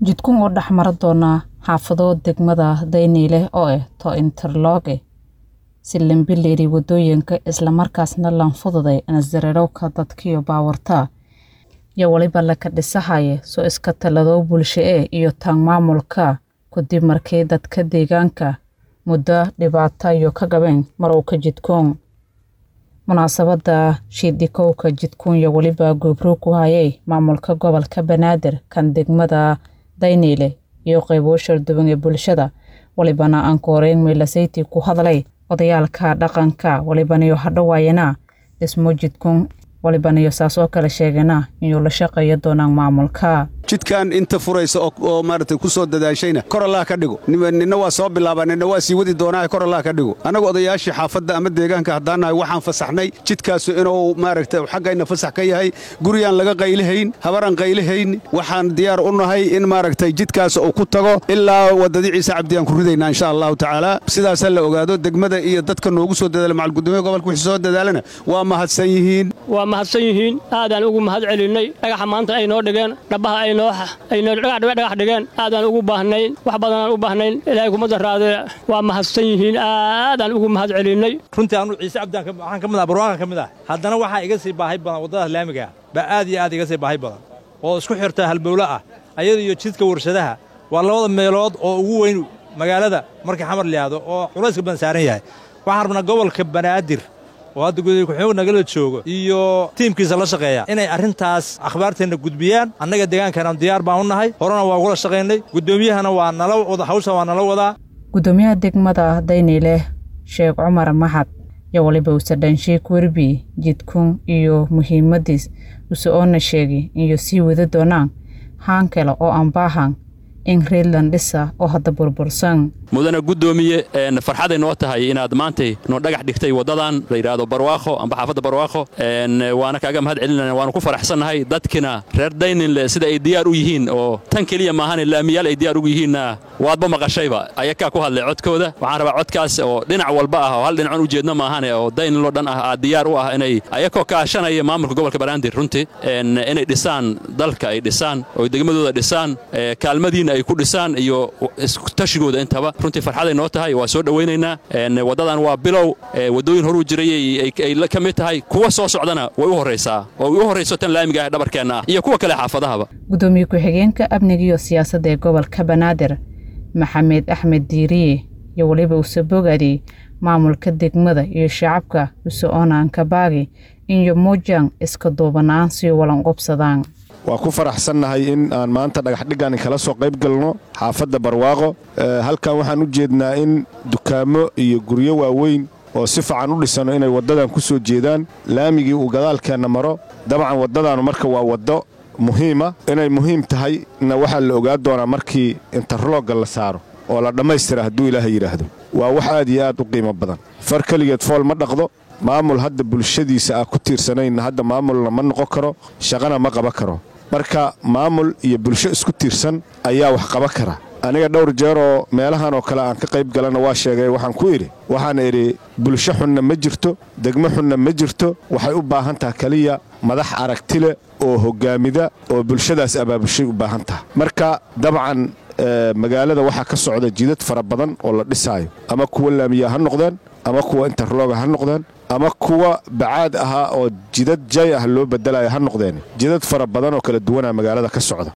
jidkun oo dhex mara doona xaafado degmada dayniile oo ah to interloge si lambileeri wadooyinka islamarkaasna lanfududay nasdareerowka dadkiyo baawarta iyo weliba laka dhisahaya soo iska talado bulsho e iyo taan maamulka kadib markii dadka deegaanka muddo dhibaato iyo ka gabeen marowka jidkuun munaasabada shiidikowka jidkuun iyo weliba goobroog ku hayay maamulka gobolka banaadir kan degmada dayniile iyo qaybo sharduban ee bulshada walibana aan kooreyn meelasayti ku hadlay odayaalka dhaqanka walibaniyo hadhowaayana dhismo jidkuun walibaniyo saas oo kale sheegana inuu la shaqeeyo doonaan maamulka jidkan inta furaysa oo maaragtay ku soo dadaashayna kor allah ka dhigo ninna waa soo bilaabaa ninna waa sii wadi doonaa kor allah ka dhigo annagu odayaashii xaafadda ama deegaanka haddaannahay waxaan fasaxnay jidkaasu inuu maaragtay xaggayna fasax ka yahay guriyaan laga qaylihayn habaraan qaylihayn waxaan diyaar u nahay in maaragtay jidkaas uu ku tago ilaa waddadii ciise cabdiyaan ku ridaynaa insha allahu tacaala sidaasaa la ogaado degmada iyo dadka noogu soo dadaala macalgudoomiya gobolka wixii soo dadaalana waa mahadsan yihiin waa mahadsan yihiin aadaan ugu mahad celinnay dhagaxa maanta ay noo dhigeen dhabbaha ay dhagax dhigeen aadaan ugu baahnayn wax badanaan u baahnayn ilaahay kuma daraadee waa mahadsan yihiin aadaan ugu mahad celinnay runtii anu ciise cabdaan waxaan ka mid ah barwaaqan ka mid ah haddana waxaa iga sii baahi badan waddadaas laamiga ah baa aad iyo aad iga sii baahi badan oo isku xirta halbowlo ah ayada iyo jidka warshadaha waa labada meelood oo ugu weyn magaalada markii xamar liyaado oo culayska badan saaran yahay waxaan rabnaa gobolka banaadir oo hadda gudoomiye ku-xigeenku nagala joogo iyo tiimkiisa la shaqeeya inay arrintaas akhbaarteenna gudbiyaan annaga deegaankanan diyaar baan u nahay horena waa ugula shaqaynay guddoomiyahana waa nala wada hawshan waa nala wadaa gudoomiyaha degmada dayniile sheekh cumar maxad iyo waliba usadhanshiik werbi jidkun iyo muhiimadiis use oona sheegi iyo sii wada doonaan haan kale oo aan baahan in reedland dhisa oo hadda burbursan mudana guddoomiye farxaday noo tahay inaad maantay noo dhagax dhigtay waddadan la yidhaahdo barwaaqo amba xaafadda barwaaqo waana kaaga mahad celinana waanu ku faraxsannahay dadkina reer dayninle sida ay diyaar u yihiin oo tan keliya maahane laamiyaal ay diyaar ugu yihiinna waadba maqashayba ayakaa ku hadlay codkooda waxaan rabaa codkaas oo dhinac walba ah oo hal dhinacoon ujeedno maahane oo dayninloo dhan ah aad diyaar u ah inay ayakoo kaashanaya maamulka gobolka banaadir runtii inay dhisaan dalka ay dhisaan oo degmadooda dhisaan kaalmadiinna ay ku dhisaan iyo tashigooda intaba runtii farxaday noo tahay waa soo dhowaynaynaa waddadan waa bilow waddooyin horuu jiray ay ka mid tahay kuwa soo socdana way u horraysaa oo ay u horrayso tan laamiga ah dhabarkeenna ah iyo kuwa kale xaafadahaba gudoomiye ku-xigeenka amniga iyo siyaasadda ee gobolka banaadir maxamed axmed diiriye iyo weliba use bogadi maamulka degmada iyo shacabka use oonaan kabaagi iyo muujaan iska duubanaan siyo walanqobsadaan waa ku faraxsannahay in aan maanta dhagaxdhiggan kala soo qayb galno xaafadda barwaaqo halkan waxaan u jeednaa in dukaamo iyo guryo waaweyn oo si fiican u dhisano inay waddadan ku soo jeedaan laamigii uu gadaalkeenna maro dabcan waddadaanu marka waa waddo muhiima inay muhiim tahay na waxaa la ogaa doonaa markii interlogga la saaro oo la dhammaystira hadduu ilaahay yidhaahdo waa wax aad iyo aad u qiimo badan far keligeed fool ma dhaqdo maamul hadda bulshadiisa ah ku tiirsanaynna hadda maamulna ma noqon karo shaqana ma qaban karo marka maamul iyo bulsho isku tiirsan ayaa wax qaban kara aniga dhowr jeer oo meelahan oo kale aan ka qayb galanna waa sheegay waxaan ku idhi waxaan idhi bulsho xunna ma jirto degmo xunna ma jirto waxay u baahan taha keliya madax aragtile oo hoggaamida oo bulshadaas abaabushay u baahan taha marka dabcan magaalada waxaa ka socda jidad fara badan oo la dhisaayo ama kuwa laamiya ha noqdeen ama kuwa interloga ha noqdeen ama kuwa bacaad ahaa oo jidad jay ah loo bedelayo ha noqdeen jidad fara badan oo kala duwanaa magaalada ka socda